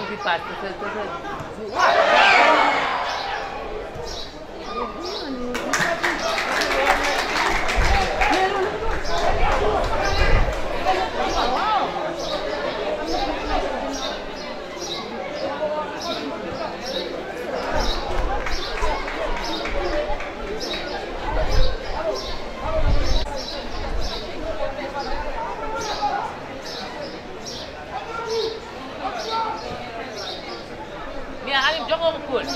di parte te te te bien Aliou joxoo ko kóol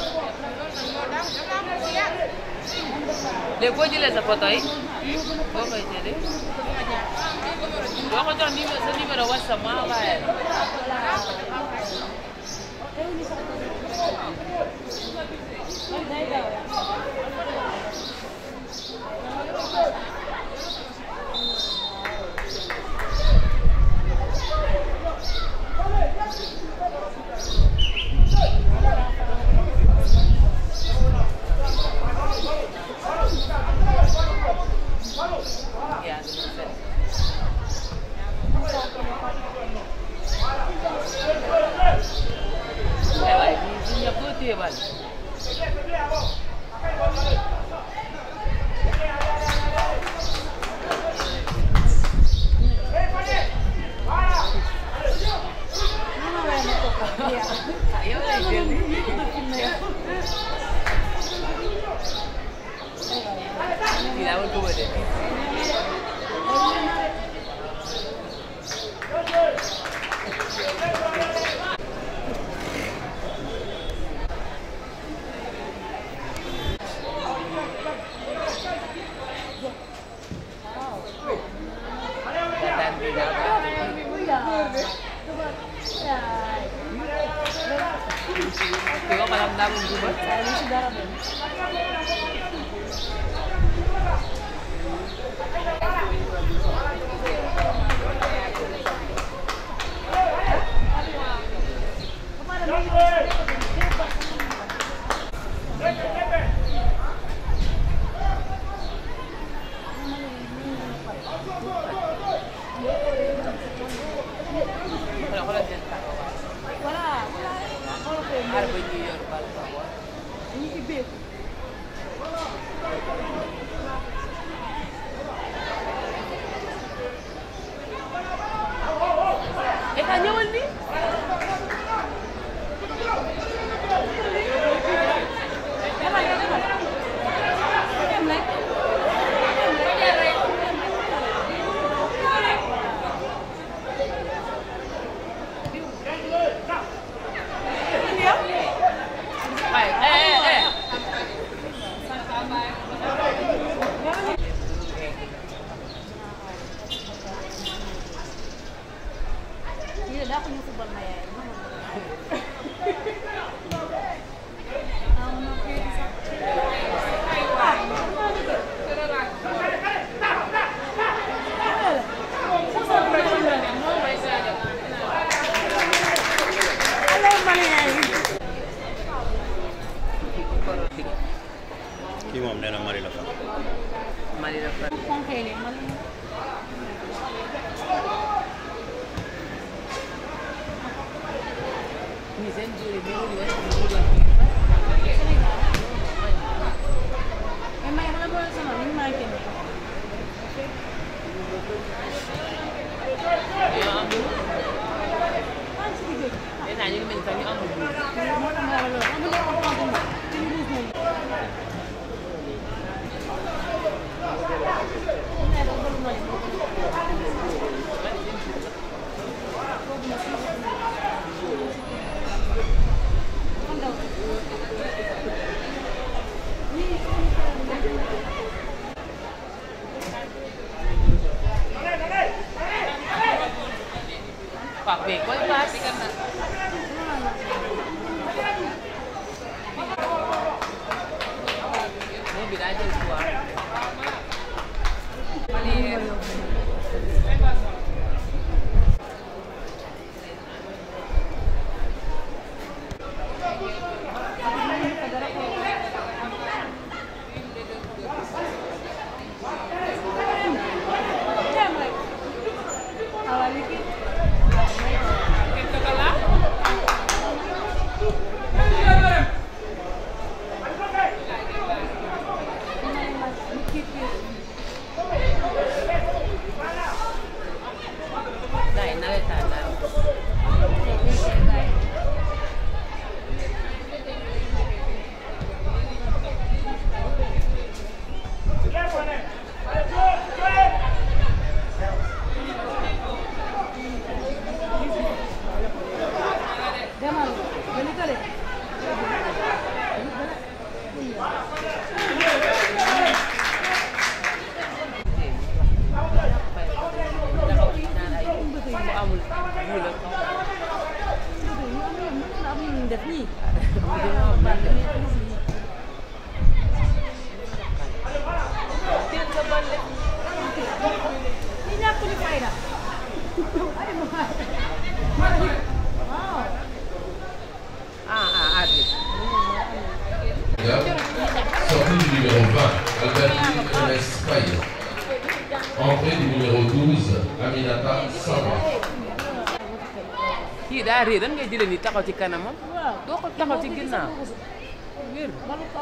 léegi boo jëlee sa photo yi boo koy jëlee boo ko jox numéro sa numéro WhatsApp ma envoyé la yaa ngi leen di ay waay ñii ñun ñëpp doo téye bal yow lay jël kii daa war ko wëde Daan bi daa baax kii ko malam daa mun duba xoolal xoolal seen taxawaay aar ba ñuy yor bal ba Eka ñëwal ni ay eh eh kii moom nee na Marie la fa Mali la fa ni seen jëri bi wuri wala ni dugal ñoo am nee naa ñu ngi mel ni sax ñu amul buur Pape koy paas moo bi daa jël poids Sortie du numéro 20, Albertine Ernest Faye. Entrée du numéro 12, Aminata Samba. kii daa réer dan ngay jëlee ni taxaw ci kanamam doo ko taxaw ci ginnaaw wér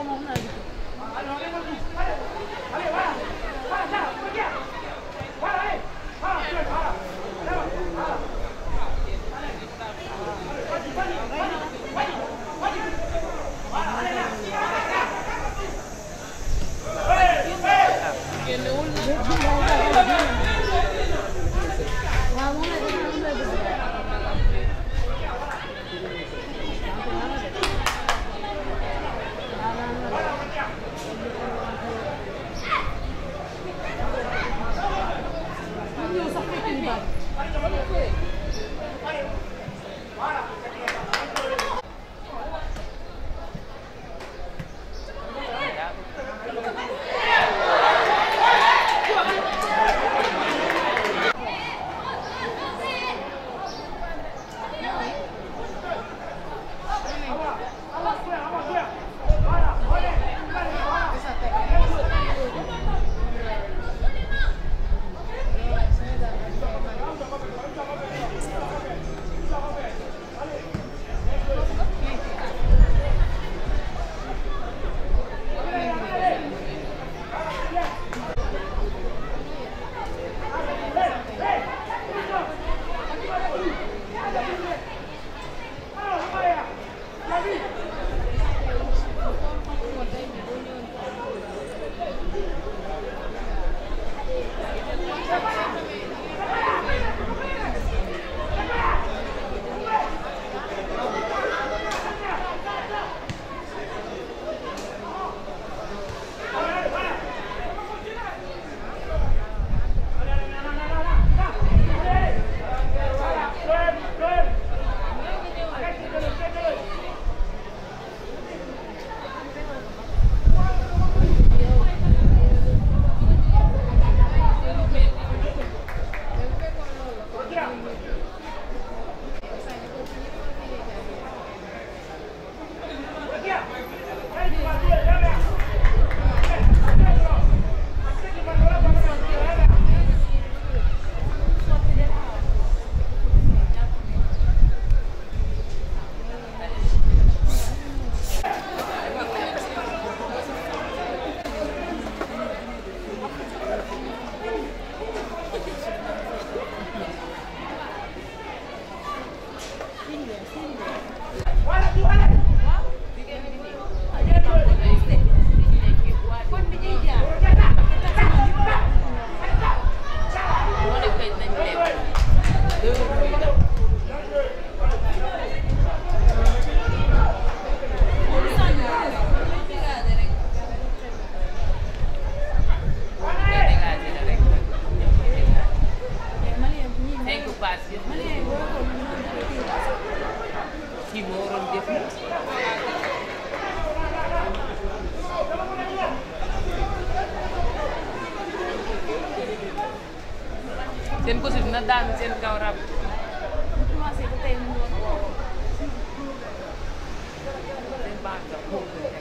seen kosi dina daanu seen kaw rab seen baax la foofu la teg.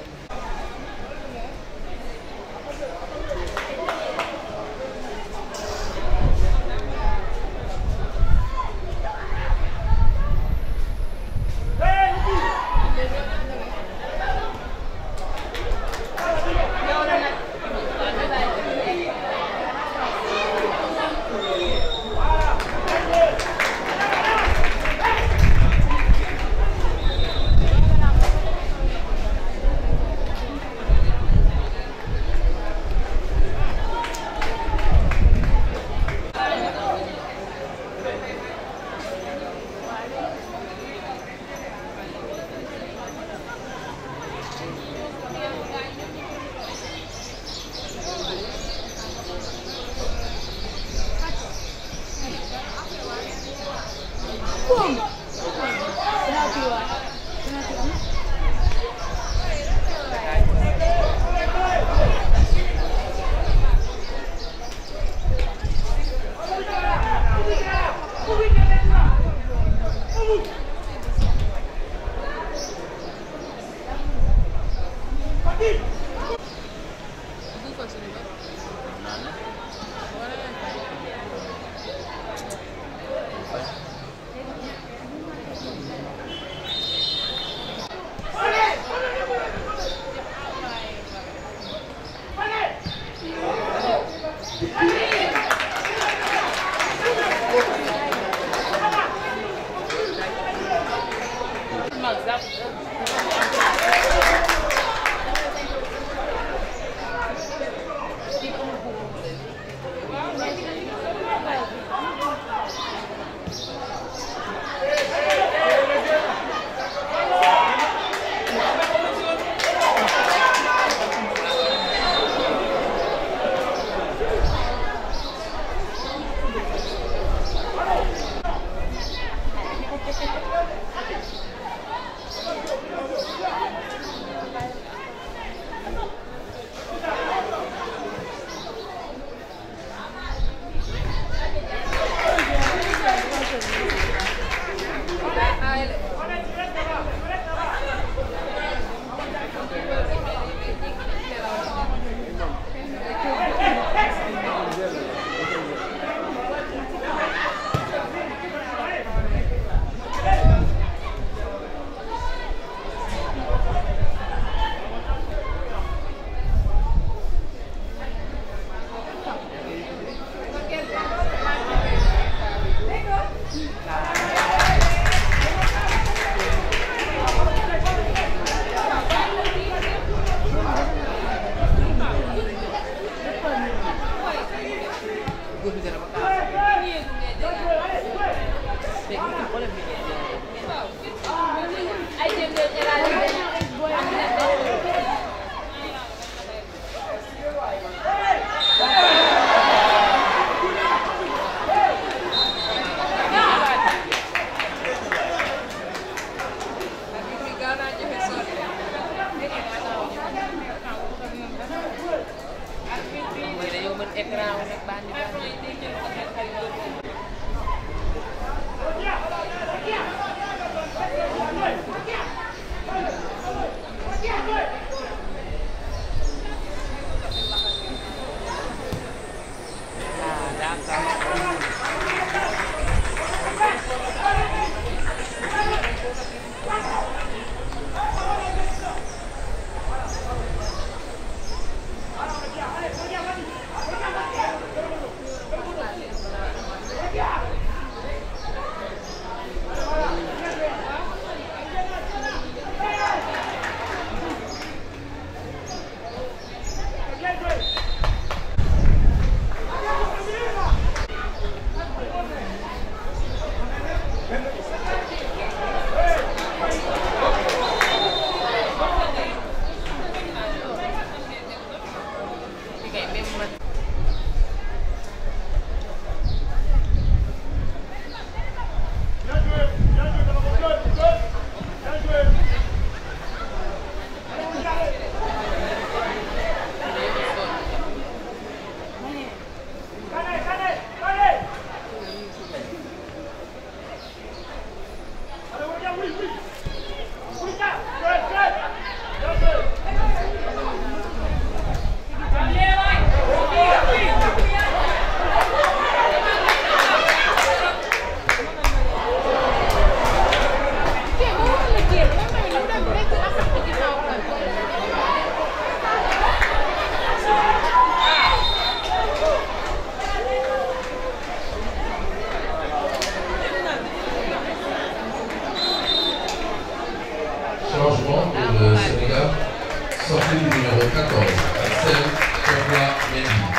Changement pour le Sénégal. Sortie du numéro 14, Axel Chopla Mendy.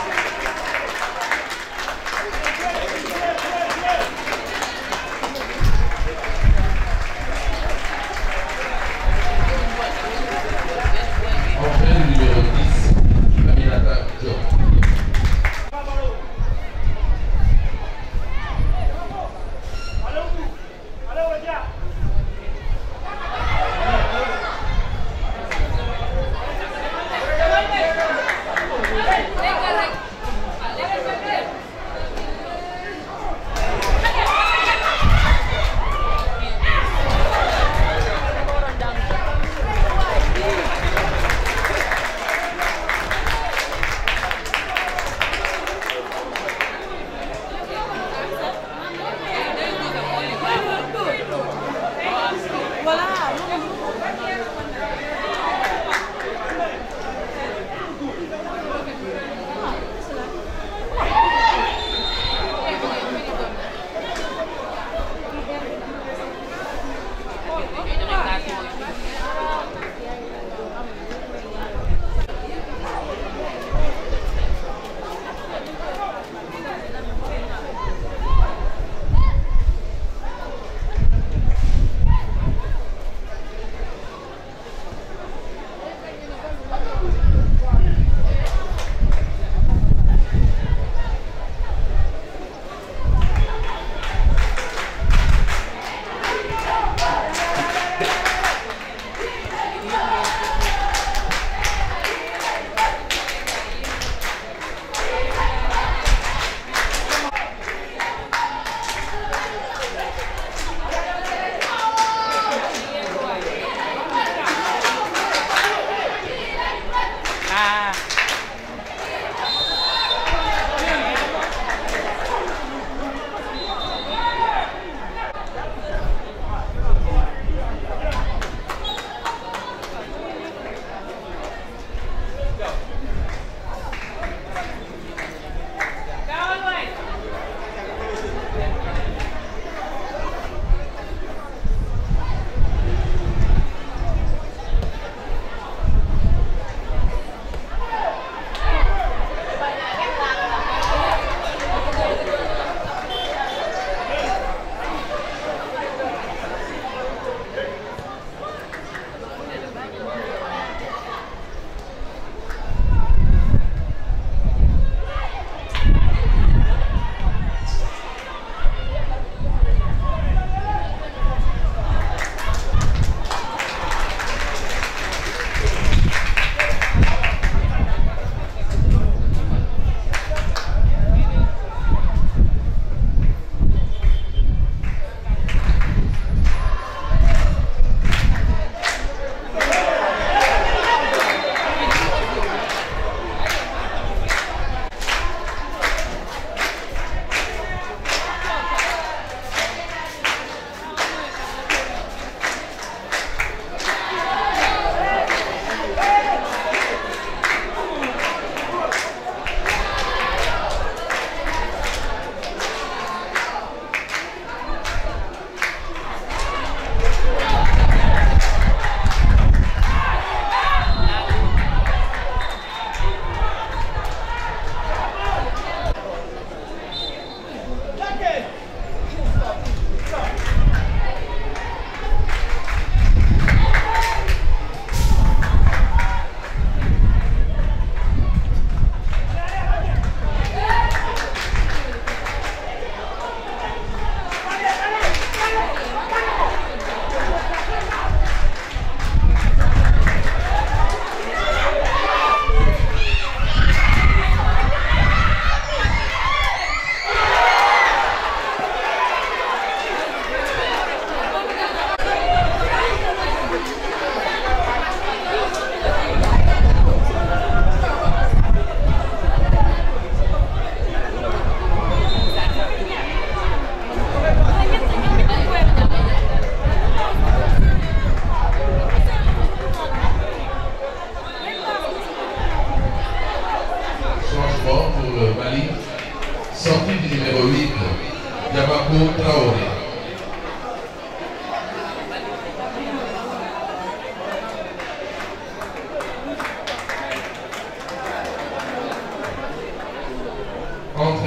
Entrée du numéro 10, Aminata Diop.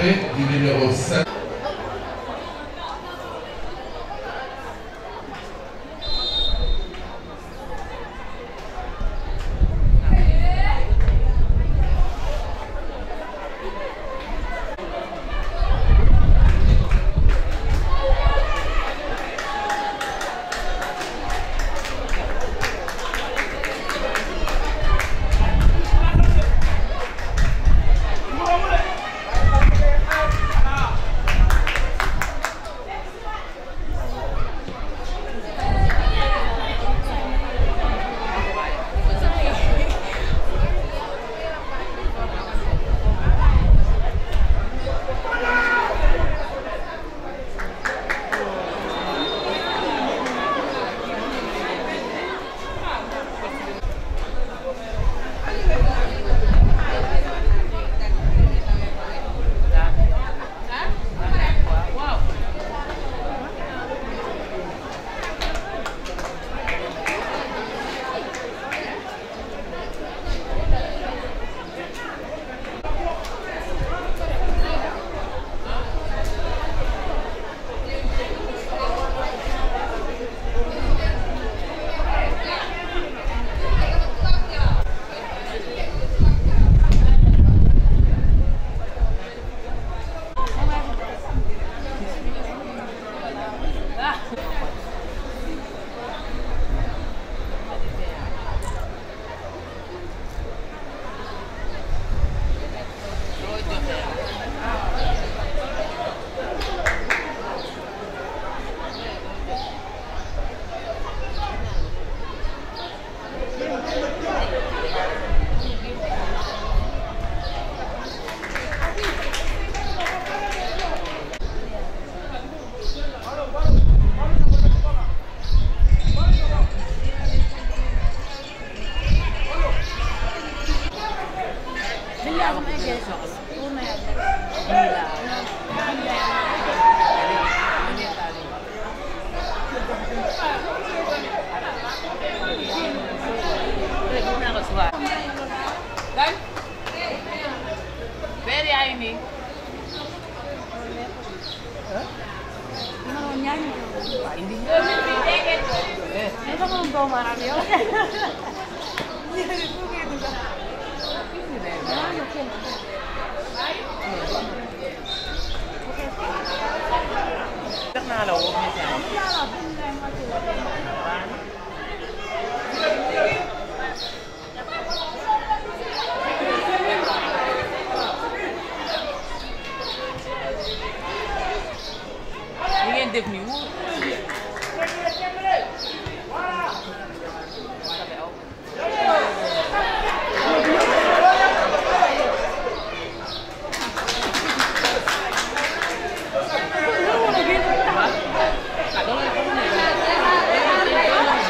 Entrée du numéro 7. li ngeen def nii wóor ah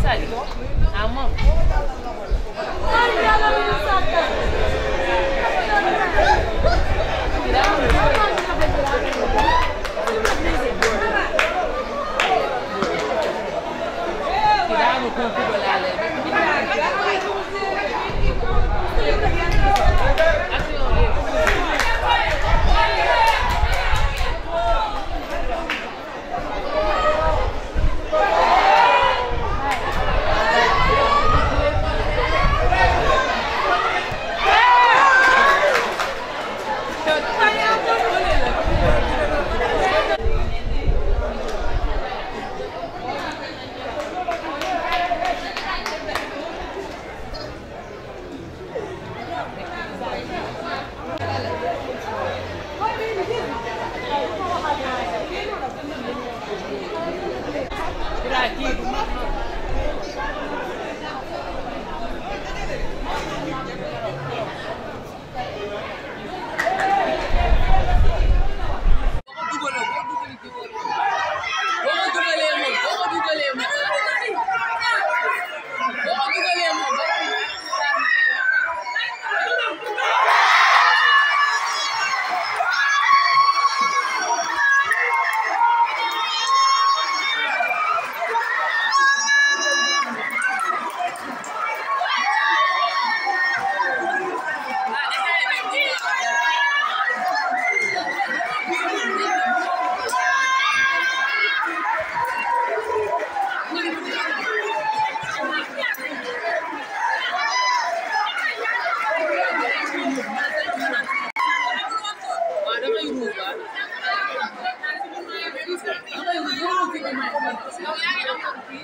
Sadio ah moom. kii daa amul kóob kóob laa lay def. action léegi. Bilaa kii bu mag waaw damay ruus waaw. damay ruus boo ko kii may. yow yaa ngi am kii.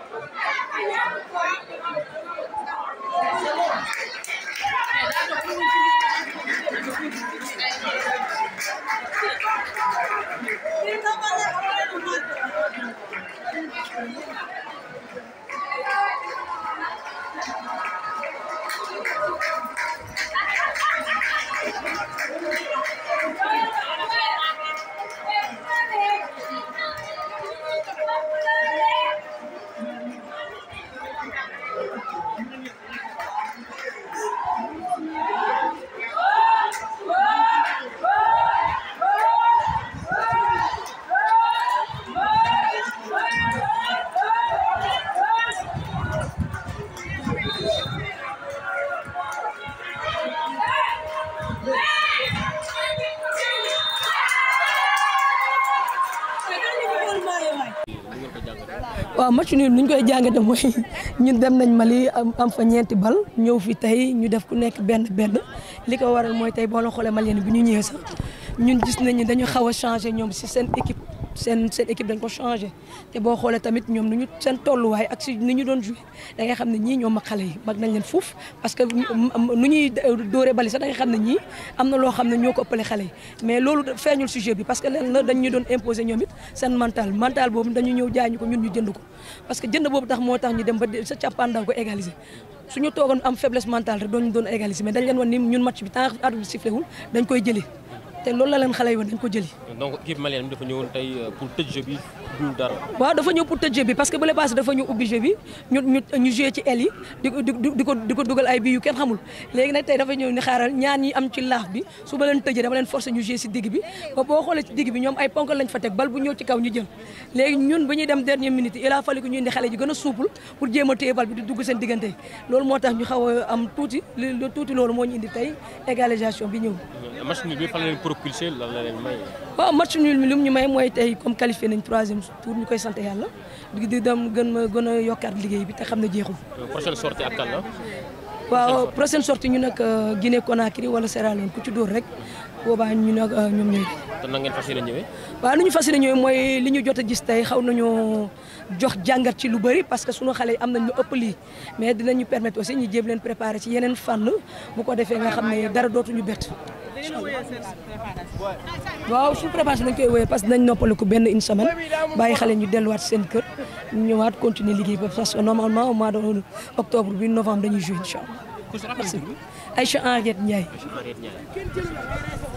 waaw match nul ni ñu koy jàngate mooy ñun dem nañ Mali am am fa ñeenti bal ñëw fi tey ñu def ku nekk benn benn li ko waral mooy tey boo la xoolee Malien bi ñu ñëwee sax ñun gis nañ ni dañu xaw a changé ñoom si seen équipe seen seen équipe dañ ko changé te boo xoolee tamit ñoom nu ñu seen tolluwaay ak si ni ñu doon joué da ngay xam ne ñii ñoom mag xale yi mag nañ leen fuuf parce que nu ñuy dóoree bali sax da ngay xam ne ñii am na loo xam ne ñoo ko ëppale xale yi mais loolu feeñul sujet bi parce que leen la dañ ñu doon imposer ñoom it seen mental mental boobu dañu ñëw jaay ñu ko ñun ñu jënd ko parce que jënd boobu tax moo tax ñu dem ba sa càppaandaw ko égaliser suñu toogoon am faiblesse mentale rek doon ñu doon égaliser mais dañ leen wan ni ñun match bi tant que arbitre bi sifflé wul dañ koy jëli te loolu la leen xale yi woon dañ ko jëli donc équipe malienne bi dafa ñëwoon tey pour tëj jeu bi dul dara. waaw dafa ñëw pour tëj jeu bi parce que bu le passé dafa ñu ubbi jeu bi ñu ñu ñu joué ci aile yi di ko di ko di ko dugal ay bi yu kenn xamul léegi nag tey dafa ñëw ni xaaral ñaar ñi am ci laaf bi su ba leen tëjee dama leen forcé ñu joué si digg bi ba boo xoolee ci digg bi ñoom ay ponk lañ fa teg bal bu ñëw ci kaw ñu jël léegi ñun ba ñuy dem dernière minute il a fallu que ñu indi xale ji gën a souple pour jéem a téye bal bi di dugg seen diggante loolu moo tax ñu xaw a am tuuti lu tuuti loolu moo ñu indi tey égalisation bi ñëw match nul bi fan la leen propulsé lan la leen may. waaw match nul mi lu ñu may mooy tey comme qualifié nañ troisième tour ñu koy sant yàlla di di dem gën ma gën a yokkaat liggéey bi te xam ne jeexul. prochaine sortie ak kan la. waaw prochaine sortie ñu nag Guinée Conakry wala Sierra Leone ku ci dóor rek boobaa ñu nag ñoom ñooy. te na ngeen fas yéene ñëwee. waaw lu ñu fas yéene ñëwee mooy li ñu jot a gis tey xaw nañoo jox jàngat ci lu bëri parce que sunu xale yi am nañ lu ëpp lii mais dinañu permettre aussi ñu jéem leen préparer ci yeneen fànn bu ko defee nga xam ne dara dootuñu bett. waaw suñu préparation dañ koy wéyee parce que dinañ noppaliku benn une semaine bàyyi xale ñu delluwaat seen kër ñu ñëwaat continuer liggéey ba parce que normalement au mois de octobre bi novembre dañuy jouer incha allah. Aïcha Henriette Ndiaye. Henriette Ndiaye.